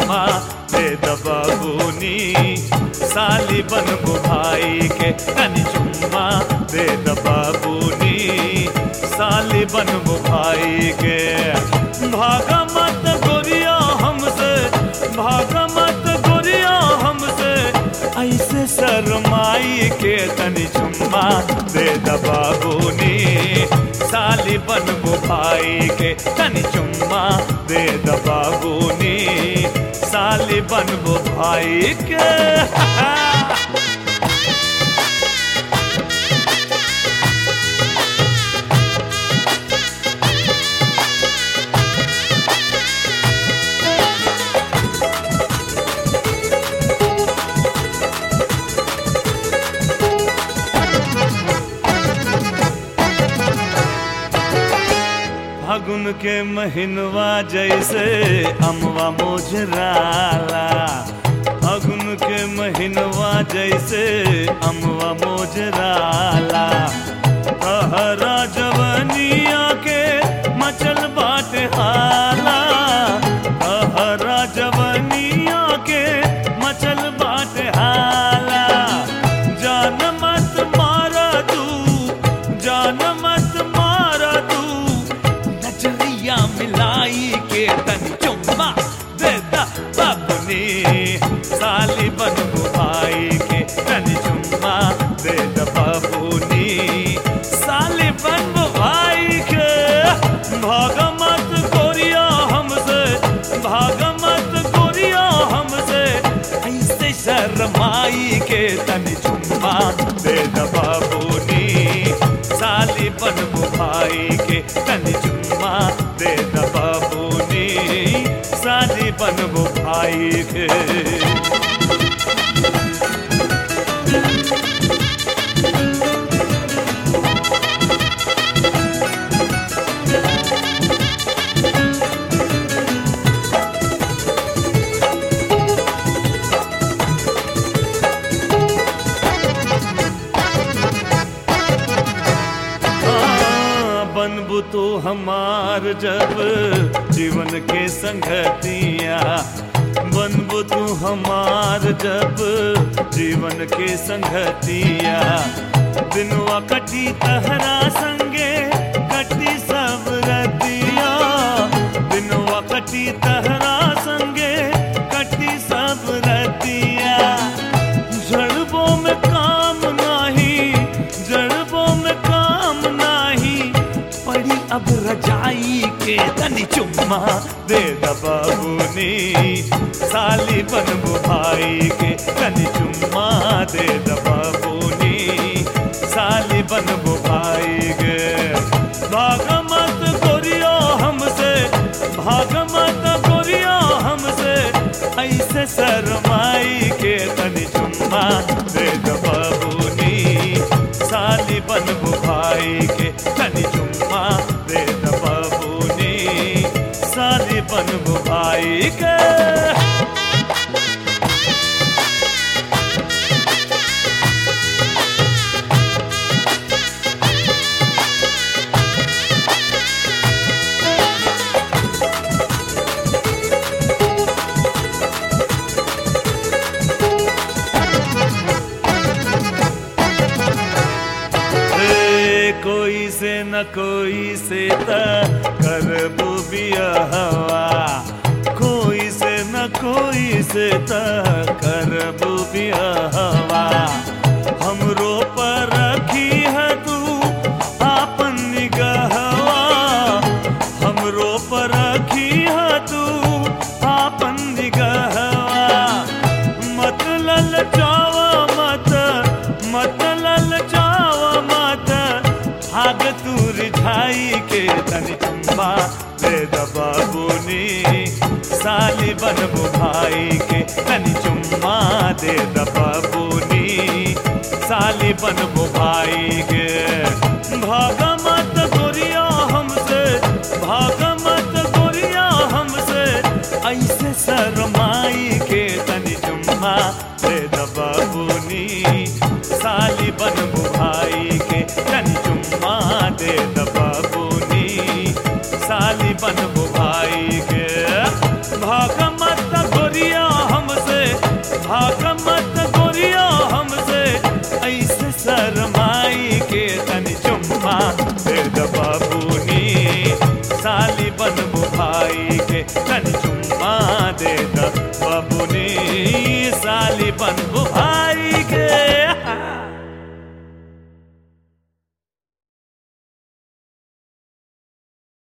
चुम्मा दे दबाबूनी साली बनबू भाई के तनी चुम्मा दे दबाबूनी साली बनबू भाई के भागा मत गोरिया हमसे भागा मत गोरिया हमसे ऐसे शरमाई के तनी चुम्मा दे दबाबूनी साली बनबू भाई के तनी चुम्मा दे दबाबूनी साली बनबू भाई के फागुन के महीनवा जैसे अमवा मोजराला फागुन के महीनवा जैसे अमवा मोजराला कहरा जवनिया के मचल बाटे हाला कहरा जवनिया के मचल बाटे हाला जान मत मारा तू जान मत मारा तू नजरिया मिलाई के तन चुम्मा देता बाबुनी साली बनबू भाई के तन चुम्मा देता बाबुनी साली बनबू भाई के भाग मत गोरिया हमसे भाग मत गोरिया हमसे ऐसे शर्माई के तन चुम्मा दे बाबूनी साली बनबू भाई के तन चुम्मा दे बाबूनी साली बनबू भाई के हाँ, बनबू तू हमार जब जीवन के संगतिया बनबू तू हमार जब जीवन के संगतिया दिनवा कटी तहरा संगे कटी सब रतिया दिनवा कटी तहरा संगे कटी सब रतिया जड़बों में काम नाही जड़बों में काम नाही पड़ी अब रजाई के तनी चुम्मा दे दबाबूनी साली बनबू भाई के तनी चुम्मा दे दबाबूनी साली बनबू भाई के भाग मत गोरिया हमसे भाग मत गोरिया हमसे ऐसे शरमाई के तनी चुम्मा दे दबाबूनी साली बनबू भाई के तनी चुम्मा दे दबाबूनी साली बनबू भाई के ए, कोई से न कोई से त करबू बियाहवा कोई से न कोई से त करबू बियाहवा हमरो पर रखी है तू आपन निगहवा हमरो पर रखी है तू आपन निगहवा मत ललचावा मत मत ललचावा मत भाग तू रिझाई के तनी चुम्बा दे दबाबूनी साली बनबू भाई के तनी चुम्मा दे दबाबूनी साली बनबू भाई के भाग मत गोरिया हमसे भाग मत गोरिया हमसे ऐसे शरमाई के तनी चुम्मा दे दबाबूनी साली बनबू भाई के तनी चुम्मा दे दबाबूनी साली बनबू भाई के भाग मत गोरी साली बनबू भाई के तनी